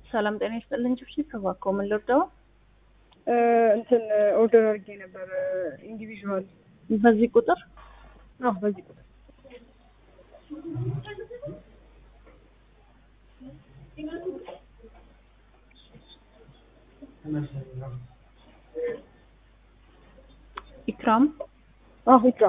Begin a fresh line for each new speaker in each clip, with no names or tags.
ሰላም ጤና ይስጥልኝ። ጭብጭብ እባክዎ ምን ልርዳው?
እንትን ኦርደር አድርጌ ነበር ኢንዲቪዥዋል።
በዚህ ቁጥር
አዎ በዚህ ቁጥር
ኢክራም
አዎ ይቅራ።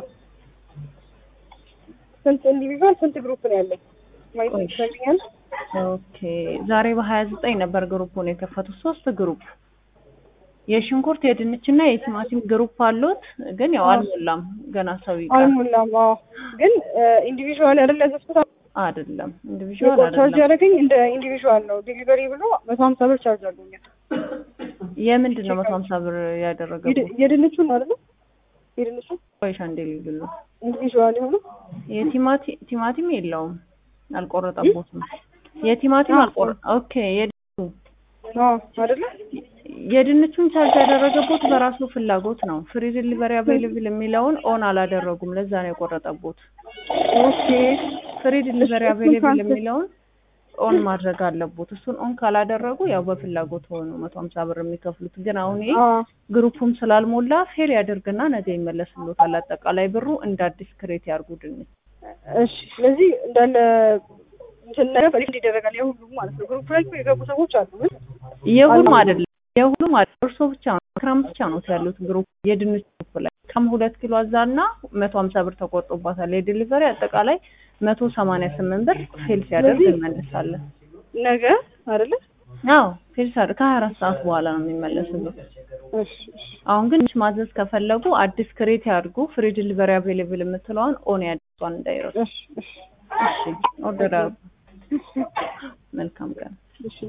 ስንት ኢንዲቪዥዋል ስንት ግሩፕ ነው ያለኝ? ማየት
ቆይ።
ይችላል?
ኦኬ ዛሬ በሀያ ዘጠኝ ነበር ግሩፑን የከፈቱት ሶስት ግሩፕ የሽንኩርት የድንችና የቲማቲም ግሩፕ አሉት ግን ያው አልሞላም ገና ሰው ይቀር
አልሞላም። አዎ ግን ኢንዲቪዥዋል አይደል ያዘዝኩት?
አይደለም ኢንዲቪዥዋል
ቻርጅ
አይደለም
ያደረገኝ እንደ ኢንዲቪዥዋል ነው። ዴሊቨሪ ብሎ መቶ ሀምሳ ብር ቻርጅ አድርጎኛል።
የምንድን ነው መቶ ሀምሳ ብር ያደረገው
የድ- የድንቹን ነው አይደል? የድንቹን
ቆይሻ እንዴ ልዩሉ
ኢንዲቪዥዋል የሆነው
የቲማቲ ቲማቲም የለውም አልቆረጠቦትም የቲማቲም አልቆረ ኦኬ የድንቹ
አዎ አይደለ?
የድንቹን ቻርጅ ያደረገቦት በራሱ ፍላጎት ነው። ፍሪ ዲሊቨሪ አቬይለብል የሚለውን ኦን አላደረጉም። ለዛ ነው የቆረጠቦት።
ኦኬ
ፍሪ ዲሊቨሪ
እሱን
አቬይለብል
ካንስል-
የሚለውን ኦን ማድረግ አለቦት። እሱን ኦን ካላደረጉ ያው በፍላጎት ሆኑ መቶ ሀምሳ ብር የሚከፍሉት። ግን አሁን ይሄ
አዎ
ግሩፑም ስላልሞላ ፌል ያደርግና ነገ ይመለስሎታል። አጠቃላይ ብሩ እንደ አዲስ ክሬት ያርጉ ድንች
እሺ ስለዚህ እንዳለ እንትን ነገር ሪፈንድ ይደረጋል የሁሉም ማለት ነው። ግሩፕ ላይ እኮ የገቡ ሰዎች አሉ ግን
የሁሉም
አልሞላም።
አይደለም የሁሉም አይደለም። እርሶ ብቻ ነው ክራም ብቻ ነው ያሉት ግሩፕ የድንች ግሩፕ ላይ ከም ሁለት ኪሎ አዛና መቶ ሀምሳ ብር ተቆርጦባታል። የዲሊቨሪ አጠቃላይ መቶ ሰማንያ ስምንት ብር ፌል ሲያደርግ
ስለዚህ-
እንመልሳለን።
ነገ አይደለ?
አዎ ፌል ሲያደርግ ከሀያ አራት ሰዓት በኋላ ነው የሚመለስበት።
እሺ እሺ
አሁን ግን ማዘዝ ከፈለጉ አዲስ ክሬት ያድርጉ። ፍሪ ዲሊቨሪ አቬይለብል የምትለዋን ኦን ያድርጓን እንዳይረሱ።
እሺ እሺ
እሺ ኦርደር አድርጉ። መልካም ቀን።
እሺ